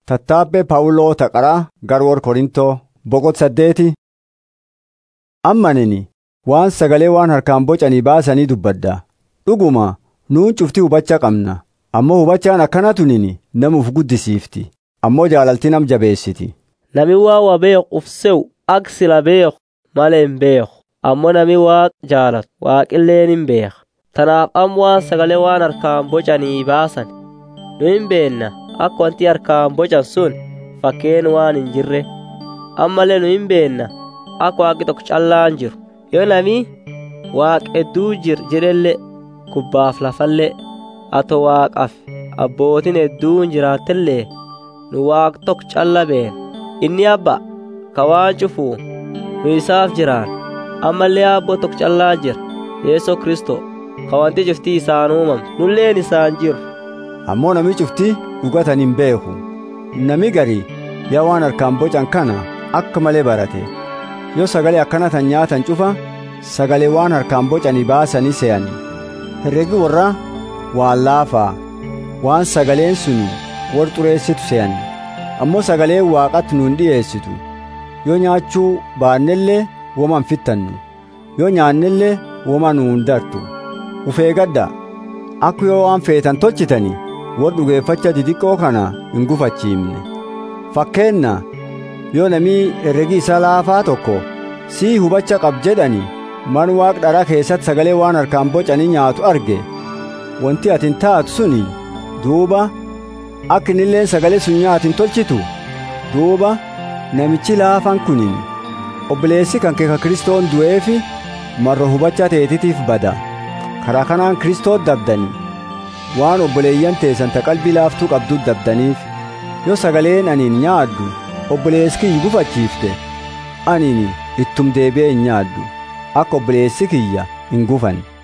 Tattaabbee Phaawuloo Taqaraa Garwoor Korintoo boqot saddeeti. Ammanini waan sagalee waan harkaan bocanii baasanii dubbadda. Dhuguma nuun cuftii hubachaa qabna. Ammoo hubachaan akkana tunini namuuf guddisiifti. Ammoo jaalalti nam jabeessiti. Nami waa wa beeku uf se'u ak sila beeku malee hin beeku. Ammoo nami waaq jaalatu waaqilleen hin beeka. Tanaaf amma waan sagalee waan harkaan bocanii baasan nu hin beenna akka wanti harkaan bocan sun fakkeen waan hin jirre. Ammallee nu hin beenna akka waaqi tokko callaan jiru. Yoo nami waaq hedduu jir jedhellee kubbaaf lafallee ato waaqaaf abbootiin hedduun jiraatellee nu waaq tokko calla beena. Inni abba ka waan cufu nu isaaf jiraan ammallee abboo tokko callaa jira Yeesoo Kristoo ka wanti cuftii isaan uumamte nulleen isaan jiru. Ammoo nami cuftii dhugatan hin beeku. Nami gari yaa waan harkaan bocan kana akka malee barate. Yoo sagalee akkana tan nyaatan cufa sagalee waan harkaan bocanii baasanii se'ani. Herregi warra waan laafaa waan sagaleen suni war xureessitu se'ani. Ammoo sagaleen waaqatti nuun dhiyeessitu. Yoo nyaachuu baannellee woman fittannu. Yoo nyaannellee woma nuun dartu. Ufee gadda akka yoo waan feetan tolchitani war dhugeeffacha didiqqoo kana hin gufachiifne. Fakkeenna yoo namii herregi isaa laafaa tokko sii hubacha qab jedhani man waaq dharaa keessatti sagalee waan harkaan bocanii nyaatu arge wanti atin taatu suni duuba akka inilleen sagalee sun nyaatin tolchitu duuba namichi laafaan kunin obboleessi kan keeka kristoon du'eefi marro hubacha teetitiif bada karaa kanaan kristoot dabdani waan obboleeyyan teessan ta qalbii laaftuu qabduu dabdaniif yoo sagaleen aniin nyaaddu obboleessi kiyya gufachiifte aniin ittum deebi'ee hin nyaaddu akka obboleessi kiyya hin gufan